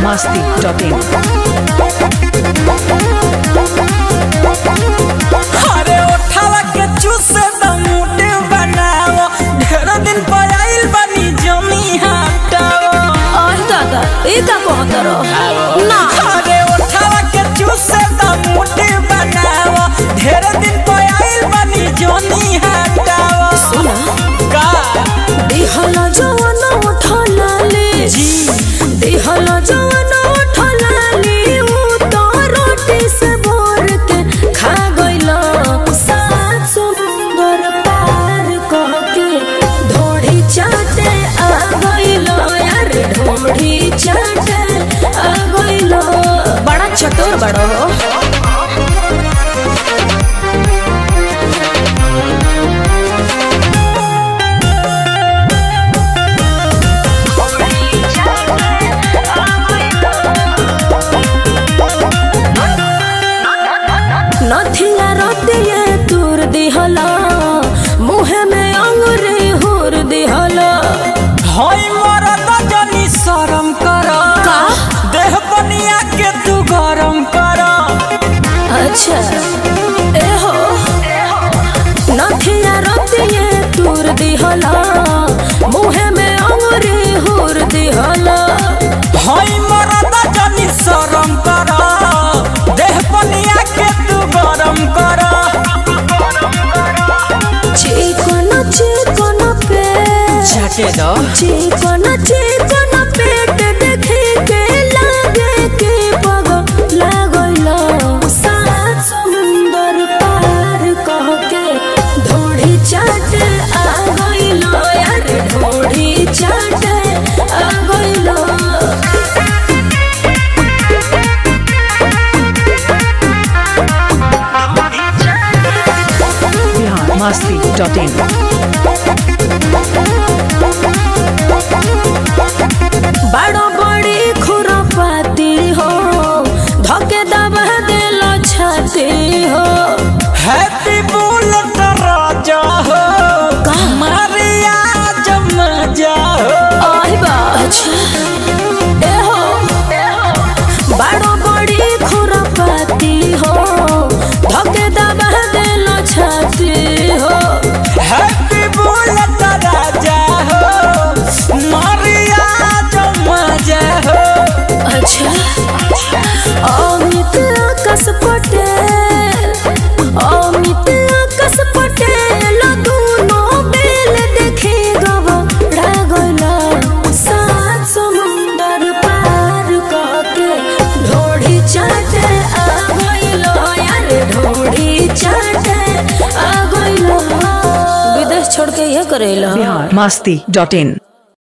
masti.in. अरे उठावा के चूसे द मुटे बनाओ ढेर दिन पर आइल बनी जमी हटाओ आह दादा ई का कहतर ना अरे उठावा के चूसे द मुटे बनाओ ढेर दिन पर आइल बनी जमी हटाओ सुना का दिहल जवन उठला ले जी दिहल जवन उठला ले उ तो रोटी से भोर के खा गइल सात समुंदर पार कह के ढोढ़ी चाटे आ गइल यार ढोढ़ी चाटे आ गइल बड़ा चतुर बड़ो हो नथिया रतिये तूर दिहला मुहे में अंगुरी हुर दिहला होई मरद जनी शरम कर का? देह बनिया के तू गरम कर अच्छा ए हो नथिया रतिये तूर दिहला मुहे में अंगुरी हुर दिहला होई मरद जनी शरम कर देह बनिया के तू गरम कर चिकन चिकन पे छटे दो चिकन चिकन पेट देखे के लागे के पग लागल सात समुंदर पार कह के ढोढ़ी चाट आ गइल यार ढोढ़ी चाट आ गइल Bihar masti.in. बड़ो बड़ी खुरपाती हो धके दबा दिल छाती हो हैप्पी बुलेट राजा हो मारिया जब मजा हो आई बा अच्छा ए हो बड़ो बड़ी खुरपाती हो धके दबा दिल छाती हो हैप्पी बुलेट राजा हो मारिया जब मजा हो अच्छा अमित आकाश पटेल अमित आकाश पटेल दोनों बेल देखे गबड़ा गइला सात समुंदर पार करके ढोढ़ी चाटे आ गइलो यार ढोढ़ी चाटे आ गइलो विदेश छोड़ के ये करेला Bihar masti.in.